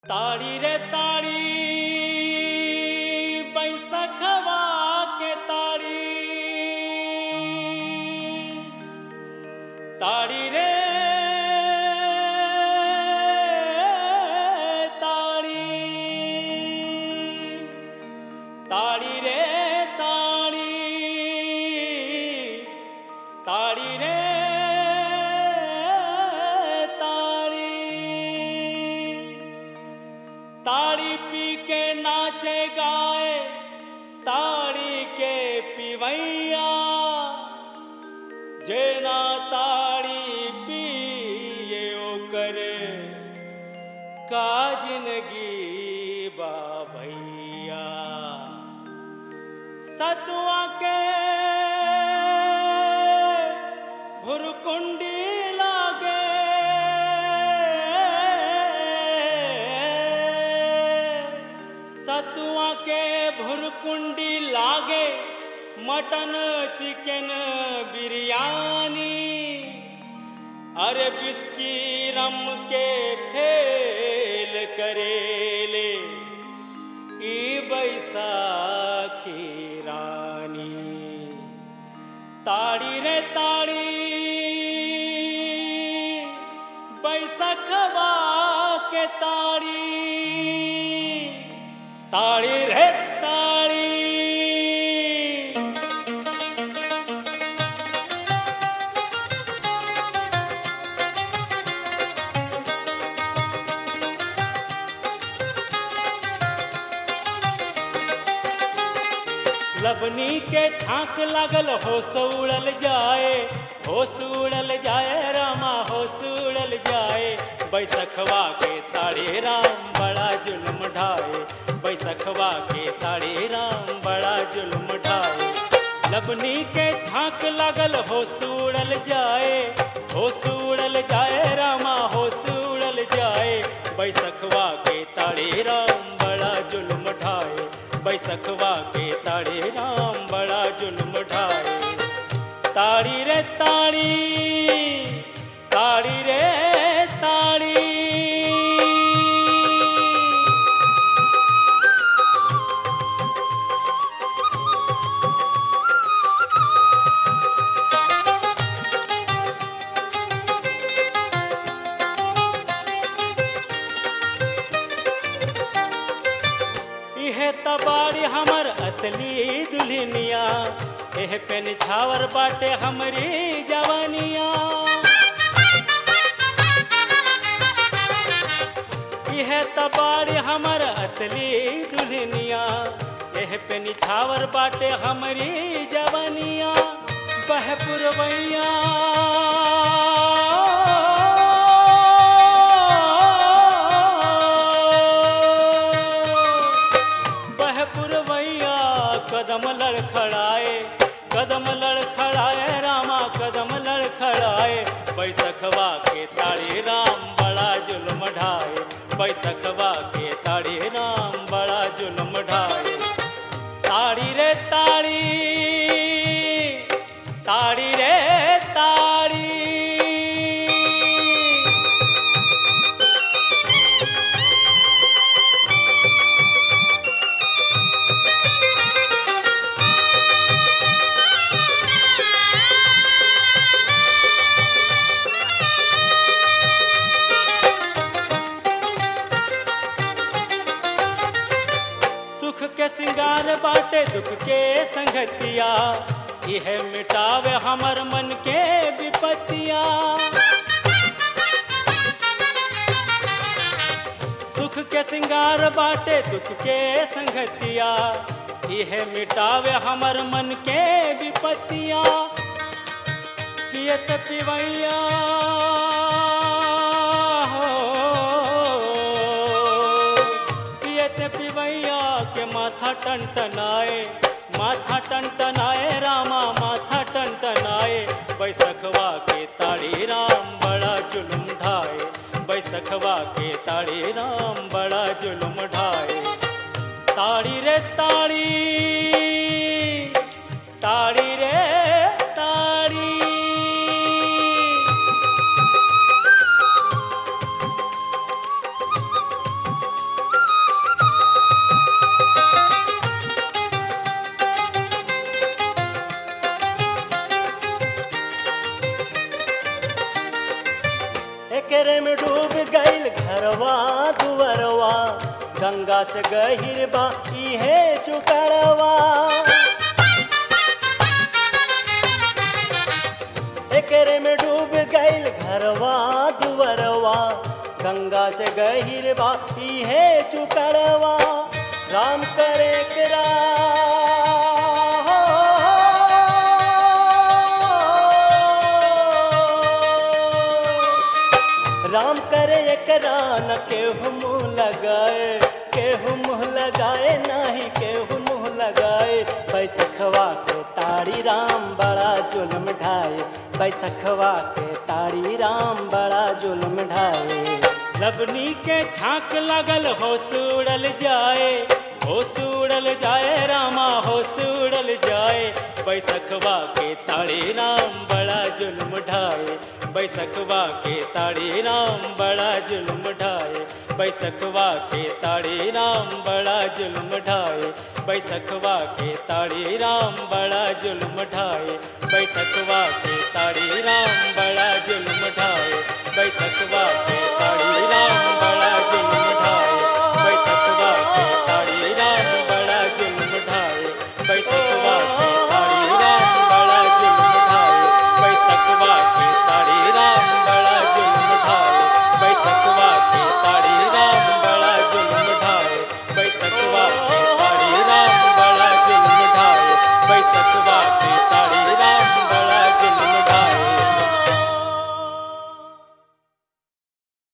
ताड़ी रे ताड़ी बैसखवा के ताड़ी ताड़ी रे ताड़ी ताड़ी रे ताड़ी ताड़ी रे ताड़ी ताड़ी पी के नाचे गाए ताड़ी के पिवैया जेना ताड़ी पिए ओकर का जिंदगी बा भैया सतुआ के भुरकुंडी लागे सतुआ के भुरकुंडी लागे मटन चिकन बिरयानी अरे बिस्की रम के फेल करेले ई बैसाखी रानी ताड़ी रे ताड़ी बैसखवा के ताड़ी ताड़ी रे ताड़ी लबनी के छाँक लागल होश उड़ल जाए होश उड़ल जाए रामा होश उड़ल जाए बैसखवा के ताड़े राम बड़ा जुल्म ढाए बैसखवा के ताड़े राम बड़ा जुल्म ढाए लबनी के छाँक लागल होश उड़ल जाए होश उड़ल जाए रामा होश उड़ल जाए बैसखवा के ताड़े राम बड़ा जुल्म ढाए बैसखवा के ताड़े राम बड़ा जुल्म ढाए ताड़ी रे ताड़ी ताड़ी रे ताड़ी इहे तबाड़ी हमर असली दुल्हनिया एह पे निछावर बाटे हमरी जवानिया इहे तबाड़ी हमर असली दुल्हनिया एह पे निछावर बाटे हमरी जवानिया बहपुरवैया बहपुरवैया कदम लड़खड़ाए कदम लड़खड़ाए रामा कदम लड़खड़ाए बैसखवा के ताड़ी राम बड़ा जुल्म ढाए बैसखवा के ताड़ी राम बड़ा जुल्म ढाए ताड़ी रे ताड़ी ताड़ी रे ताड़ी सुख के सिंगार बाटे दुख के संगतिया यह मिटावे हमर मन के विपत्तिया सुख के सिंगार बाटे दुख के संगतिया यह मिटावे हमर मन के विपत्तिया पियत पिवैया हो पियत पिवैया के माथा टनटनाए माथा टनटनाए रामा माथा टनटनाए बैसखवा के ताड़ी राम बड़ा जुल्म ढाए बैसखवा के ताड़ी राम बड़ा जुल्म ढाए ताड़ी रे ताड़ी ताड़ी रे ताड़ी गंगा से गहिर बा इहे चुकड़वा एकरे में डूब गईल घरवा दुवरवा गंगा से गहिर बा इहे चुकड़वा राम करे करा राम करे एकरा न केहू मुँह लगाए केहू मुँह लगाए नाही केहू मुँह लगाए बैसखवा के ताड़ी राम बड़ा जुल्म ढाए बैसखवा के ताड़ी राम बड़ा जुल्म ढाए लबनी के छाक लगल होश उड़ल जाए होश उड़ल जाए रामा होश उड़ल जाए बैसखवा के ताड़ी राम बड़ा जुल्म ढाए बैसखवा के ताड़ी राम बड़ा जुल्म ढाए बैसखवा के ताड़ी राम बड़ा जुल्म ढाए बैसखवा के ताड़ी राम बड़ा जुल्म ढाए बैसखवा के ताड़ी राम बड़ा जुल्म ढाए बैसखवा के